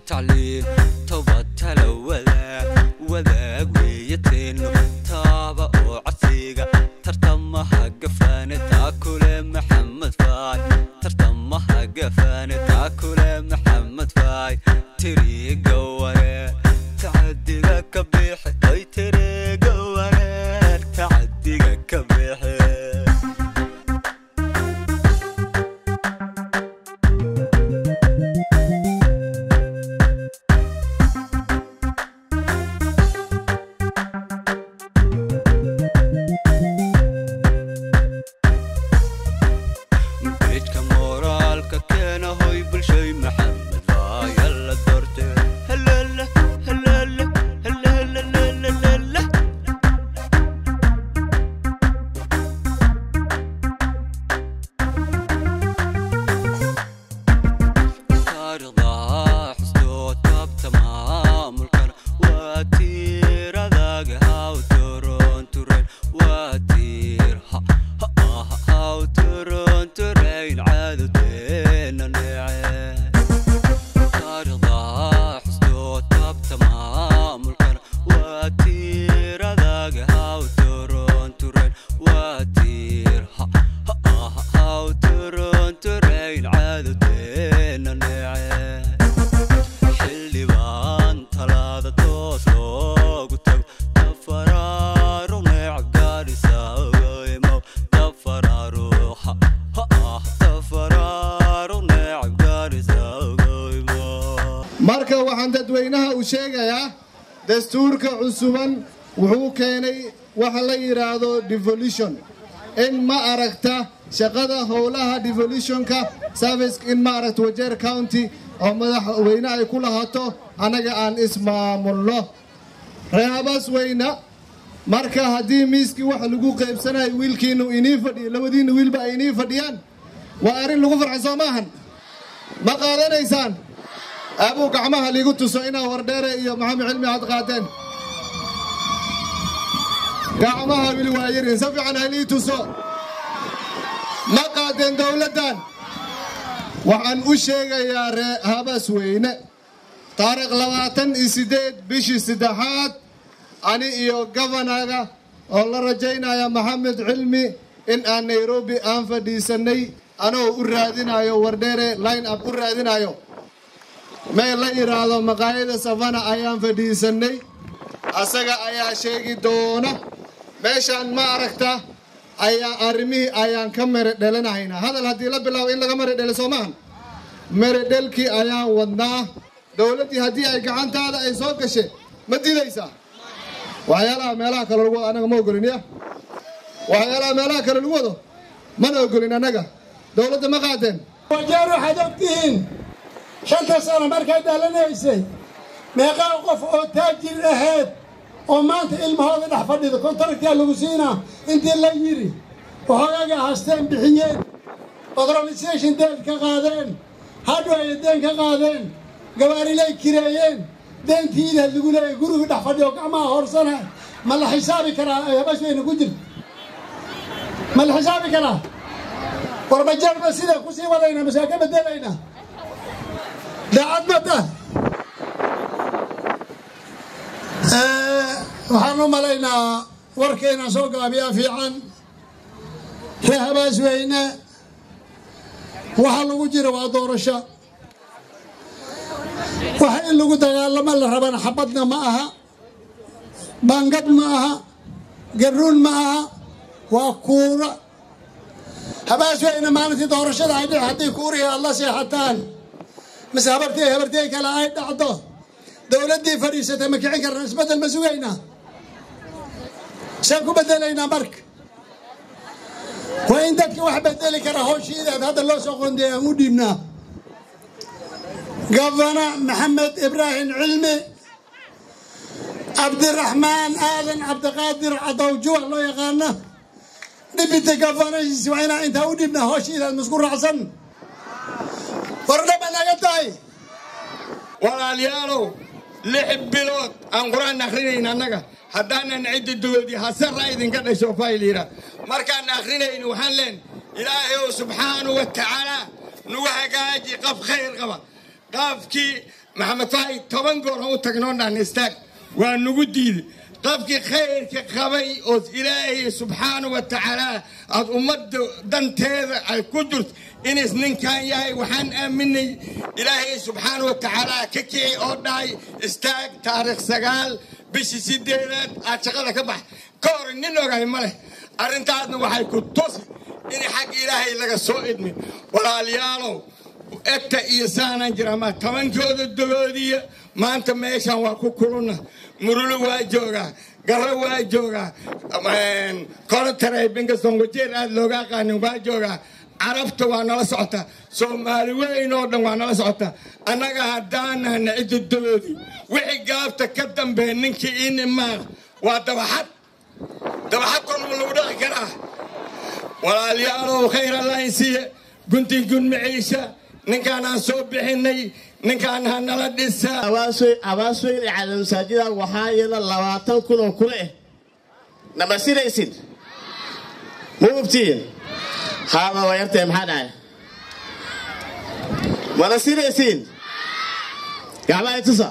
tacliin toba tala wadaag wadaag weeyateenu taaba oo codsiga tartamaha gafaane taa kule maxamed faay tartamaha gafaane taa kule maxamed faay tiriga wareer tacadiga ka bixi ay tiriga wareer tacadiga ka bixi beedka moraalka keena hoy bulshay maxamed faaya la doorte halala halala halalalalala taariikhda xustoo taabta maamulkan waa tiiradaga haw toronturen waa tiir ha ha ah haw torontureyn caadowteena neece taariikhda xustoo taabta maamulkan waa tiiradaga haw toronturen waa tiir ha ha ah haw torontureyn caadowteena neece xildhibaan talaada toos loogu tago tafaraaru neec gaadhisagoymow tafaraaruha ha ah tafaraaru neec gaadhisagoymow marka waxaan dadweynaha u sheegayaa dastuurka cusuban wuxuu keenay waxa la yidhaahdo devolution in ma aragta shaqada howlaha devolutionka service in ma aragta wajeer county oo madaxweyne ay ku lahato annaga aan ismaamulno reehabas weyna marka haddii miiskii waxa lagu qaybsanayo wiilkiinu inii fadhiyo labadiinna wiilba ay inii fadhiyaan waa arrin lagu farxay soo maahan ma qaadanaysaan abuu gacmaha liigu tuso inaa wardheere iyo maxamed cilmi aad qaateen gacmaha wili waa yarin si fiican halii tuso ma qaadeen dowladdan waxaan u sheegayaa ree habas weyne taariikh labaatan iyo siddeed bishii saddexaad ani iyo gabanaga oo la rajaynaya maxamed cilmi in aan nairobi aan fadhiisanay anoo u raadinayo wardheere line up u raadinayo meel la yidhaahdo maqaayada savana ayaan fadhiisanay asaga ayaa sheegi doona meeshaan ma aragta ayaa arrimihii ayaan ka mere dhelanahaynaa hadal haddii la bilaabo in laga mere dhele soo maahan mere dhelkii ayaan wadnaa dowladdii haddii ay gacantaada ay soo gashe ma didaysaa waxyaalaha meelaha kale lagu wado annaga ma ogolin ya waxyaalaha meelaha kale lagu wado mana ogolin annaga dowladda ma qaadeen wajeer waxaad ogtihiin shanta sano markay dhalanaysay meeqaa qof oo taajir ahayd oo maanta ilmahooda dhex fadhida kontaraktiyaa lagu siinaa intii la yidhi waxoogaaga haasteen bixiyeen organisation deen ka qaadeen hadhow ay deen ka qaadeen gabaarilay kireeyeen deentiida lagu leeyay guriga dhex fadhiya oo gacmaha hoorsana ma la xisaabi karaa habashbayna ku jirta ma la xisaabi karaa war majeerba sidaa kusii wadayna masee ka bedelayna daacad mata waxaan u malaynaa warkayna soo gaabiyaa fiican ree habaas weyne waxa lagu jira waa doorasho waxa in lagu dagaalamo la rabana xabadna ma aha bangad ma aha garuun ma aha waa kuura habaas weyne maalintii doorashada ay dhici hadday kuurihii aad la seexataan mise habartey habartey kale ay dhacdo dowladdii fadhiisatay ma kicin karna isbeddel ma sugaynaa saan ku bedelaynaa marka waa in dadka wax bedeli kara howshiidaad hadda loo soo qondeey aan u dhiibnaa gafana maxamed ibraahim cilmi cabdiraxmaan aadan cabdiqaadir cadowjuwa loo yaqaana dhibita gafanasiis waa inaa intaa u dhiibnaa howshiidaad masku raacsan wardhaba naga tahay walaalayaalow lix bilood aan qur-aan akhrinayn annaga haddaanan ciddi dowladi hasara idinka dhasho fayliira markaan akhrinayn waxaan leen ilaahayow subxaanahu wa tacaala nagu hagaaji qaf khayr qaba qaafkii maxamed faahi toban goor ha u tagnoo dhan istaag waa nagu diiday qofkii khayrka qabay oo ilaahay subxaana wa tacaala aad ummadda danteeda ay ku jirto inis ninkan yahay waxaan aaminay ilaahay subxaana wa tacaala ka kicay oo dhahay istaag taariikh sagaal bishii sideedaad aad shaqada ka bax ka hor nin ogahay ma leh arrintaasna waxay ku tusi in xag ilaahay laga soo idmin walaalayaalow egta iyo saanaan jira ma tobankooda dogoodiya maanta meeshan waa ku kuluna murulo waa joogaa garro waa joogaa korontaray bingaston wajeer aad looga aqaanin waa joogaa carabta waa nala socota soomaali weyn oo dhan waa nala socota annaga haddaanahna cidda dogoodii wixii gaabta ka dambeeya ninkii inimaaq waa dabaxad dabaxad korma lagu dhaqi karaa walaalayaalow khayr allahin siiye guntin gun maciisha ninkaan aan soo bixinay ninkaan ha nala dhisa abaasweyn ee calaamasaajida waxaa yeela labaatan kun oo kule eh nama siraysid ma ogtiin haaba waa yartee maxaa dhahay mana siraysiin gacmaha itusa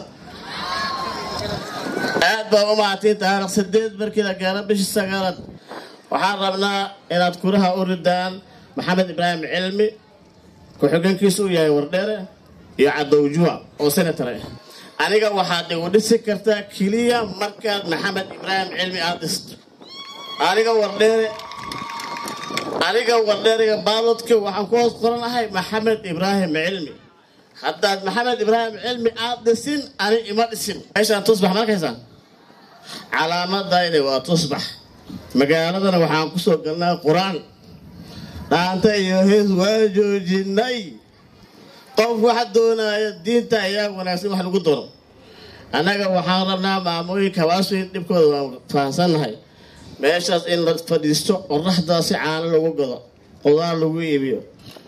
aad baa u mahadtiin taariikh sideed markii la gaaro bishii sagaalaad waxaan rabnaa inaad kuraha u ridaan maxamed ibraahim cilmi ku-xigeenkiisu u yahay wardheere iyo cadowjuwa oo senator ah aniga waxaad igu dhisi kartaa keliya markaad maxamed ibraahim cilmi aad dhisto aniga wardheere aniga wardheeriga baalodka waxaan ku hoos qoranahay maxamed ibraahim cilmi haddaad maxamed ibraahim cilmi aad dhisin ani ima dhisin meeshaan tusbax markaysaan calaamadayda waa tusbax magaaladana waxaan ku soo galnaa qur-aan dhaanta iyo hees waa joojinay qof waxa doonaya diinta ayaa wanaagsan wax lagu doono annaga waxaan rabnaa maamooyinka hawaasweyn dhibkooda waan fahansannahay meeshaas in la fadhiisto qoraxdaa si caano lagu gado qudaar lagu iibiyo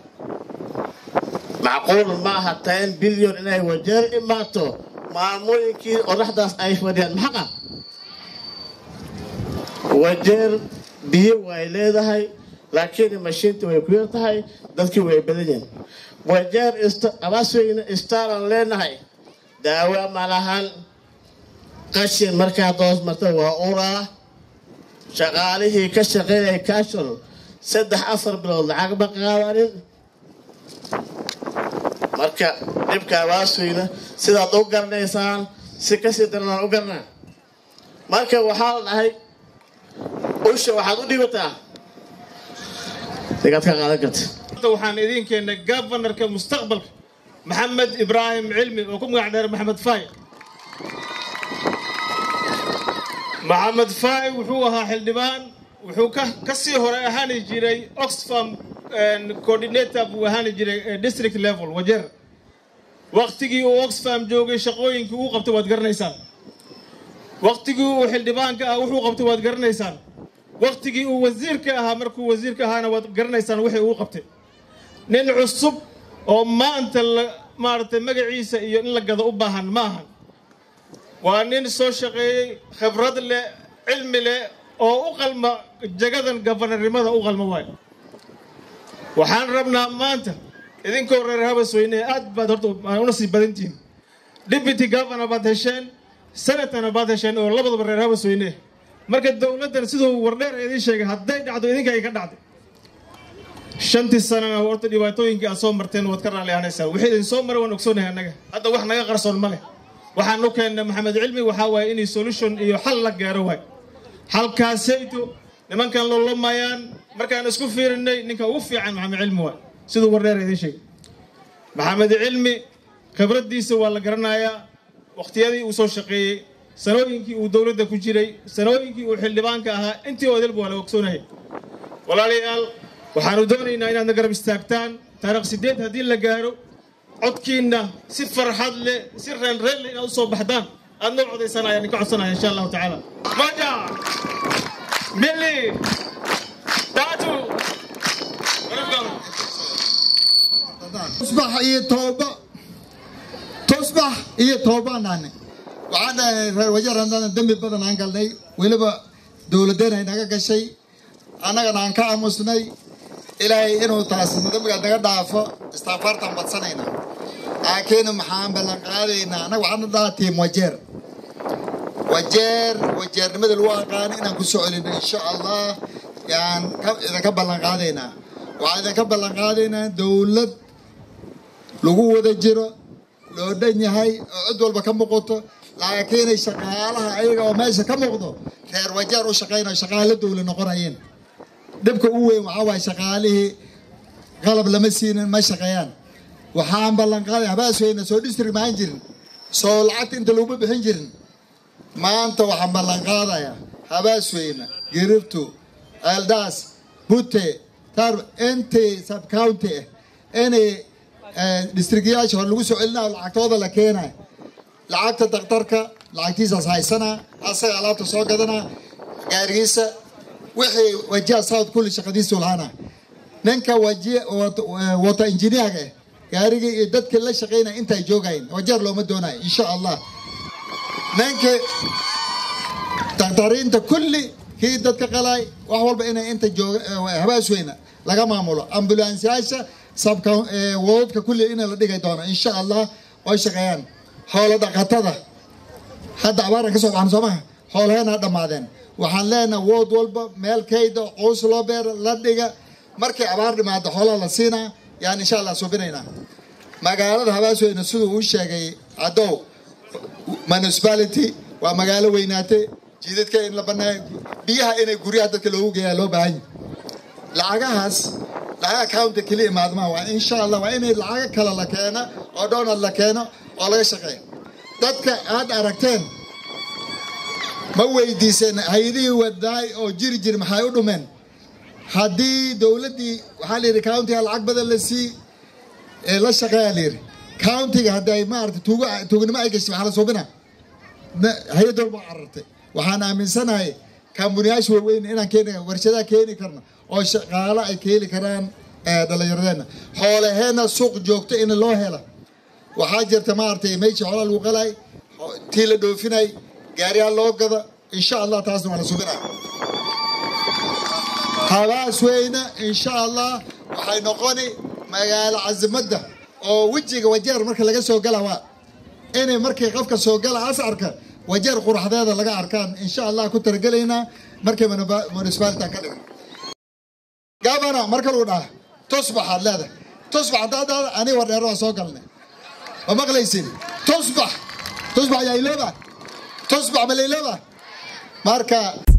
macquul ma aha ten bilyon inay wajeer imaato maamooyinkii qoraxdaas ay fadhiyaan maxaqa wajeer biyo way leedahay laakiin mashiintii way ku yar tahay dadkii way badan yihiin wajeer abaasweyne istaaran leenahay daawo ma lahan qashin markaad hoos marta waa uraa shaqaalihii ka shaqeynaya kashon saddex afar bilood lacag ma qaadanin marka dhibka abaasweyne sidaad u garanaysaan si kasii daranaan u garanaa marka waxaa la dhahay usha waxaad u dhibataa digaad ka qaadan karta waxaan idiin keennay governorka mustaqbalka maxamed ibraahim cilmi oo ku magac dheer maxamed faay maxamed faay wuxuu ahaa xildhibaan wuxuu ka sii hore ahaani jiray oxfam coordinator buu ahaani jiray district level wajeer waktigii uu oxfam joogay shaqooyinkii uu qabtay waad garanaysaan waktigii uu xildhibaanka ah wuxuu qabtay waad garanaysaan waktigii uu wasiirka ahaa markuu wasiirka ahaana waad garanaysaan wixii uu qabtay nin cusub oo maanta maaragtay magaciisa iyo in la gado u baahan ma ahan waa nin soo shaqeeyey khibrad leh cilmi leh oo u qalma jagadan gabanarnimada u qalma waayo waxaan rabnaa maanta idinkoo reer habasweyne aad baad horta una sii badantihiin deputy governor baad hesheen senatorna baad hesheen oo labadaba reer habasweyne marka dowladdan siduu wardheer idiin sheegay hadday dhacdo idinka ay ka dhacday shantii sanana horta dhibaatooyinkii aad soo marteen waad ka raalli ahanaysaa wixii idin soo maray waan ogsoonahay annaga hadda wax naga qarsoon ma leh waxaan u keennay maxamed cilmi waxaa waaye inay solution iyo xal la gaaro waay xalkaasayto nimankan lolomayaan markaan isku fiirinay ninka ugu fiican maxamed cilmi waay siduu wardheer idiin sheegay maxamed cilmi khibraddiisa waa la garanayaa wakhtiyadii uu soo shaqeeyey sanooyinkii uu dowladda ku jiray sanooyinkii uu xildhibaanka ahaa intii odalba waa la ogsoonahay walaalayaal waxaanu doonaynaa inaadna garab istaagtaan taariikh sideed haddii la gaaro codkiinna si farxad leh si reenreen leh inaad u soo baxdaan aad noo codaysaan ayaan idinka codsanaya insha allahu tacaala maja bili daatu tusbax iyo tooba tusbax iyo toobaan nahnay waxaan dhahay reer wajeer haddana dembi badan aan galnay weliba dowladeen ay naga gashay annagana aan ka aamusnay ilaahay inuu taas dembiga naga dhaafo istaafaartaan badsanayna laakiin maxaan ballan qaadaynaa annaga waxaana dhaha tiim wajeer wajeer wajeernimada lagu aqaano inaan ku soo celino insha allah yaan idinka ballan qaadaynaa waxaan idinka ballan qaadaynaa dowlad lagu wada jiro loo dhan yahay oo cid walba ka muuqato laakiinay shaqaalaha ayaga oo meesha ka muuqdo reer wajeer u shaqaynayo shaqaale dowla noqonayeen dhibka u weyn waxaa waaye shaqaalihii qalab lama siinin ma shaqeeyaan waxaan ballan qaaday habaasweyna soo district maan jirin soo lacagta inta laguma bixin jirin maanta waxaan ballan qaadayaa habaasweyne girirtu eldaas bute tar intii subcounty ah inay districtyaasha hore lagu soo celinayo lacagtooda la keenayo lacagta daktarka lacagtiisaas haysanaa asaga alaabta soo gadanaa gaarigiisa wixii wajiha south kulli shaqadiisu lahaana ninka waji wata injineerga ah gaarigii iyo dadkii la shaqaynaya intay joogayn wajeer looma doonayo insha allah ninka daktariinta kulli kii dadka qalay wax walba inay inta jooga habaasweyna laga maamulo ambulansyaasha sabka wadadka kulli in la dhigay doono insha allah way shaqeeyaan xoolo dhaqatada hadda abaaran ka soo baxan soo maha xoolaheena dhammaadeen waxaan leenahay wood walba meel kayda qows loo beera la dhiga markay abaar dhimaado xoolaha la siinaa yaan insha allah subinaynaa magaalada habaasweyne siduu uu sheegay cadow municipality waa magaalo weynaatay jiidadka in la banaayo biyaha inay guryaha dadka loogu geeyaa loo baahan yahay lacagahaas lacagaha county keli imaadmaa waa insha allah waa inay lacago kale la keeno oo donald la keeno oo laga shaqeeyo dadka aad aragteen ma weydiiseen hay-adihii wadaay oo jiri jiri maxay u dhumeen haddii dowladdii waxaa la yidhi countiga lacag badan la sii ee la shaqeeyaa la yidhi countiga hadday maarata tuugo tuugnimo ay gashay maxaa la suubina hay-ad walba carartay waxaan aaminsanahay kambuniyaasha waaweyn inaan keeni warshadaha keeni karno oo shaqaalo ay keeni karaan dhallinyaradeenna xoolaheenna suuq joogto in loo hela waxaa jirta maaragtay meeshii xoolaa lagu qalay tii la dhoofinay gaariyaal loo gada insha allah taasna waa la subinaa habaas weyne insha allah waxay noqoni magaalo casimadda oo wejiga wajeer marka laga soo gala waa inay markii qofka soo gala ascarka wajeer quraxdeeda laga arkaan insha allah ku talagelaynaa markay municipality ka dhigan gabana marka lagu dhaha tusbaxaad leedahay tusbax haddaad dhahda aniga wardheero waa soo galnay ma maqlaysin tusbax tusbax yaa ilooba tusbax ma la ilooba marka